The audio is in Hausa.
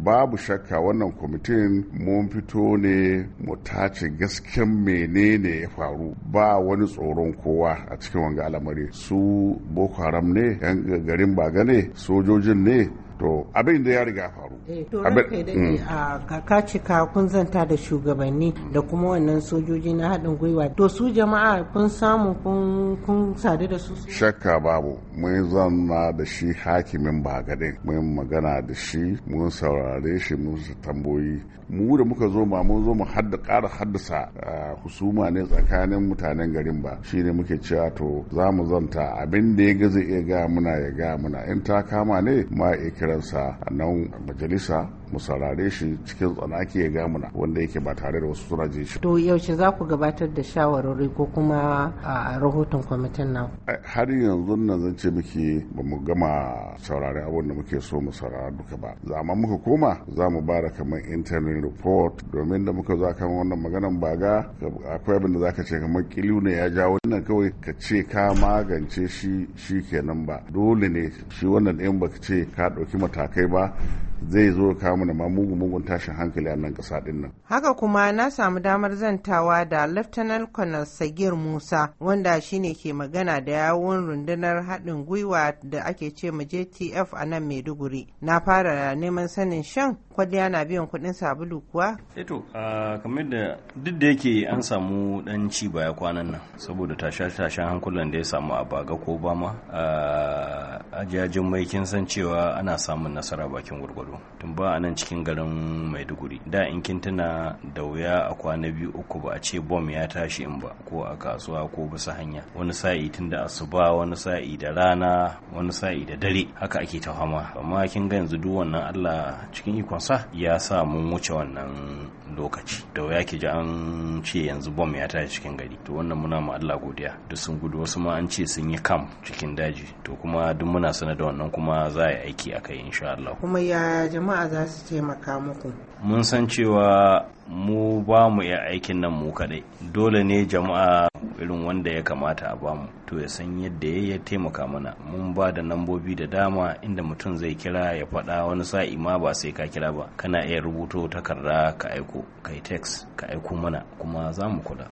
babu shakka wannan kwamitin mun fito ne mu tace gasken menene ya faru ba wani tsoron kowa a cikin wanga al'amari su boko haram ne yan garin baga ne sojojin ne to abin da ya riga faru to ranka da a kaka cika kun zanta da shugabanni da kuma wannan sojoji na haɗin gwiwa to su jama'a kun samu kun sadu da su shakka babu mun zanna da shi hakimin bagadin mun magana da shi mun saurare shi mun tamboyi mu da muka zo ma mun zo mu hadda ƙara haddasa husuma ne tsakanin mutanen garin ba shine muke cewa to za mu zanta abin da ya ga zai iya ga muna ya ga muna in ta kama ne ma iya kiransa a nan majalisa mu saurare shi cikin tsanaki ya gamuna wanda yake ba tare da wasu suna jin shi. To yaushe za ku gabatar da shawarwari ko kuma a rahoton kwamitin nan? Har yanzu nan zan ce miki ba mu gama saurare abin da muke so mu saurara duka ba. Amma muka koma za mu ba da kamar interim report domin da muka za kan wannan maganan baga akwai abin da za ka ce kamar kiliu ne ya ja wannan kawai ka ce ka magance shi shi kenan ba dole ne shi wannan ɗin baka ce ka ɗauki matakai ba zai zo kawo mana ma mugun mugun tashin hankali a nan ƙasa ɗin nan. Haka kuma na samu damar zantawa da Lieutenant Colonel Sagir Musa wanda shine ke magana da yawun rundunar haɗin gwiwa da ake ce ma JTF a nan Maiduguri. Na fara neman sanin shan kwalliya na biyan kuɗin sabulu kuwa? Eto, kamar da duk da yake an samu ɗan ci baya kwanan nan saboda tashe-tashen hankulan da ya samu a baga ko bama a jajin mai kin san cewa ana samun nasara bakin gurgudu. tun ba a nan cikin garin maiduguri da in kin tuna da wuya a kwana biyu uku ba a ce bom ya tashi in ba ko a kasuwa ko bisa hanya wani sa'i tun da asuba wani sa'i da rana wani sa'i da dare haka ake ta fama amma kin ga yanzu duk wannan allah cikin ikonsa ya sa mun wuce wannan lokaci da wuya ki ji an ce yanzu bom ya tashi cikin gari to wannan muna ma allah godiya duk sun gudu wasu ma an ce sun yi kam cikin daji to kuma duk muna sanar da wannan kuma za a yi aiki a kai insha allah kuma ya jama'a za su taimaka muku mun san cewa mu ba mu iya aikin nan mu kadai dole ne jama'a irin wanda ya kamata a bamu to ya san yadda ya taimaka mana mun ba da nambobi da dama inda mutum zai kira ya faɗa wani sa'i ma ba sai ka kira ba kana iya rubuto takarda ka aiko ka yi text ka aiko mana kuma za mu kula